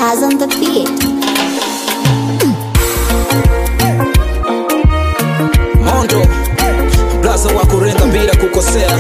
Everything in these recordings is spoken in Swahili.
Taz on the beat. Mondo blaza wa kurenga bila kukosea.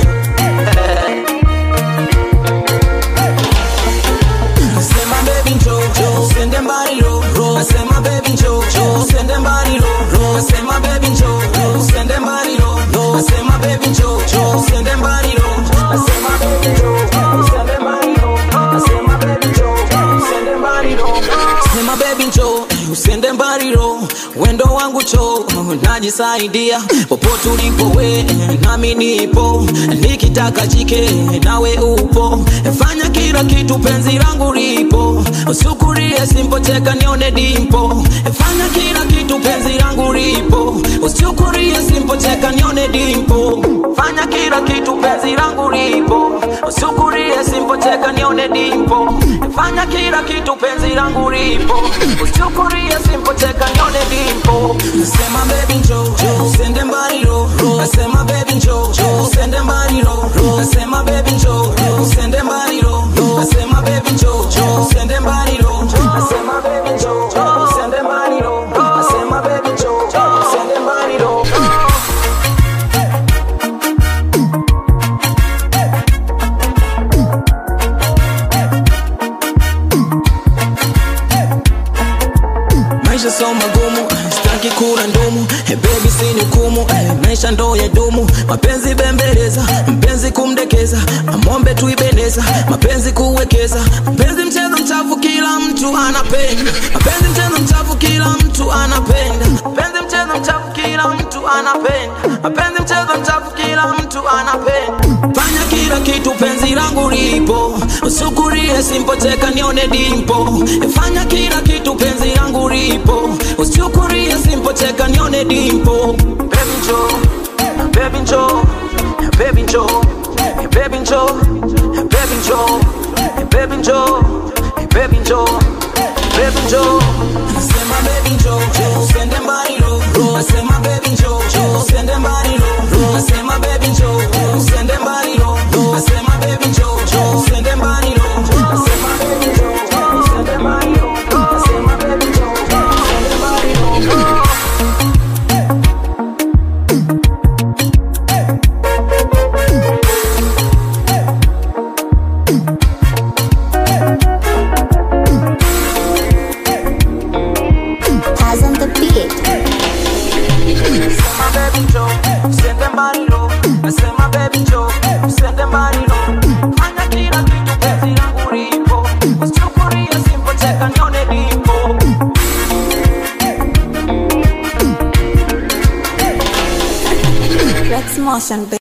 Nasema baby njoo njoo, usende mbali ro ro. Nasema baby njoo njoo, usende mbali ro ro. Nasema baby njoo njoo, usende mbali ro ro. Nasema baby njoo njoo, usende mbali ro. Nasema baby njoo njoo, usende mbali ro. Nasema baby njoo njoo, usende mbali ro. Sema baby njoo usende mbali ro, wendo wangu cho najisaidia popote ulipo we, nami nipo nikitaka jike nawe upo, fanya kila kitu penzi langu lipo, usukurie simpocheka nione dimpo, fanya kila kitu penzi langu lipo, usukurie simpocheka nione dimpo, fanya kila kitu penzi langu lipo, usukurie simpocheka nione dimpo, fanya kila kitu penzi langu lipo, usukurie simpocheka nione dimpo. Nasema baby njoo njoo, usende mbali ro ro. Nasema baby njoo njoo, usende mbali ro ro. Nasema baby njoo njoo, usende mbali ro ro. Nasema baby njoo njoo, usende mbali ro Nasema baby njoo njoo, usende mbali ro Nasema baby njoo njoo, usende mbali ro Maisha so magumu, sitaki kula ndumu hey baby sinihukumu hey, maisha ndo ya dumu, mapenzi bembeleza, mpenzi kumdekeza, amombe tuibeneza, mapenzi kuwekeza, mapenzi mchezo mchafu, kila mtu anapenda, mapenzi mchezo mchafu, kila mtu anapenda, mapenzi mchezo mchafu, kila mtu anapenda, mapenzi mchezo mchafu, kila mtu anapenda. Fanya kila kitu, penzi langu lipo, usukurie simpocheka, nione dimpo. Fanya kila kitu, penzi langu lipo, usukurie simpocheka, nione dimpo. Baby njoo, baby njoo, baby njoo, baby njoo, baby njoo, baby njoo, baby njoo, baby njoo. Nasema baby njoo, njoo, usende mbali ro ro. Nasema baby njoo, njoo, usende mbali ro ro. Nasema baby njoo, njoo, usende mbali ro ro. Nasema baby njoo, njoo, usende mbali ro Nasema baby njoo, njoo, usende mbali ro Nasema baby njoo, njoo, usende mbali ro Taz on the beat. Nasema baby njoo, usende mbali ro Nasema baby njoo, usende mbali ro Fanya kila kitu penzi langu lipo Usichukulie simpocheka nione lipo Rex Motion.